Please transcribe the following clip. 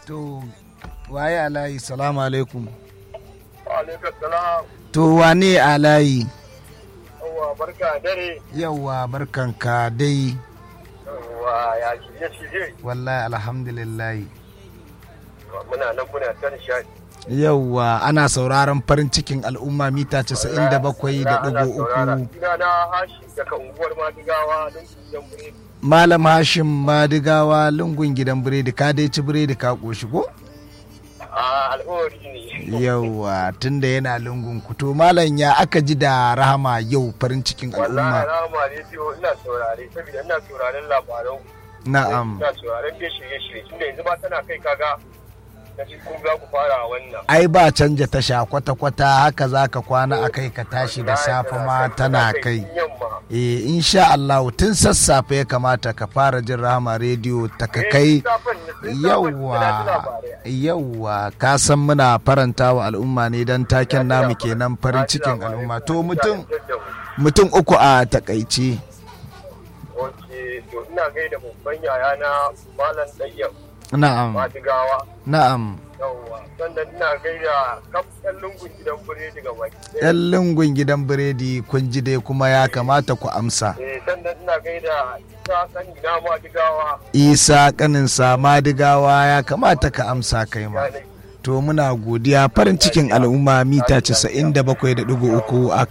to waye alayi salamu alaikum Alaikar salam. to wane alayi Yawwa barka dare. yauwa barkanka dai Yawwa ya shirye shirye. wallahi alhamdulillahi Muna nan muna ta nishadi. yauwa ana sauraron farin cikin al'umma mita 97 da ɗigo uku Ina na hashi daga unguwar Madigawa don kujan biredi. malam hashim madigawa lungun gidan biredi ka dai ci biredi ka ƙoshi ko A al'awari ne. yauwa tunda yana lungun ku to malam ya aka ji da rahama yau farin cikin Wallahi al'umma rama rediyo ina saurare saboda ina sauraren labaran. na'am Ina sauraren dai shirye-shirye tunda yanzu ba tana kai kaga na ji kun za ku fara wannan. ai ba canja tasha kwata-kwata haka za ka kwana a kai ka tashi da safe ma tana kai Yamma. eh insha Allah tun sassafe ya kamata ka fara jin rahama rediyo ta ka kai yawwa yawwa ka san muna faranta wa al'umma ne don taken namu kenan farin cikin al'umma to mutum mutum uku a takaice Ok, to ina gaida babban yaya na Malam Ɗayyab na'am Madigawa. na'am Yawwa, sannan ina gaida kaftan lungun gidan biredi ga baki. ɗaya. yan lungun gidan biredi kun ji dai kuma ya kamata ku amsa Eh, sannan ina gaida isa sani na Madigawa. isa kaninsa madigawa ya kamata ka amsa kai ma Ya ne. to muna godiya farin cikin al'umma mita 97.3 a